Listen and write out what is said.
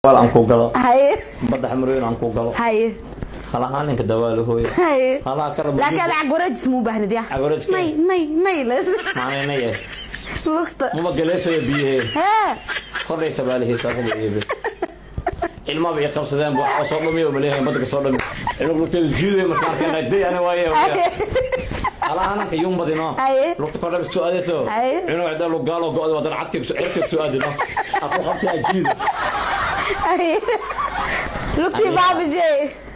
aan ku galo haye badda xamrooyin aan ku galo haye halahaan ninka dawaalo hooyo haye halaha kara laakiin ada cagwareejis muu baahnid ya Cagwareejka? nay nay nay les maanayna yee lugta maba galeesaya biyahee hee kordhaysa baalihiisa raba iibe ilmaba i qabsadeen bu waxaa soo dhamiyo maleeyahay badda ka soo dhami inuu lugteedu jiiday marka arkeen day ana waaye halaha nanka yumbadino Haye. lugta kordhabis soo aadayso Haye. inuu cidda lugaalo go'da wadana cadkeeg cirkeeg soo aadino aku qabtaa jiida haye lugtii Haye. baabijey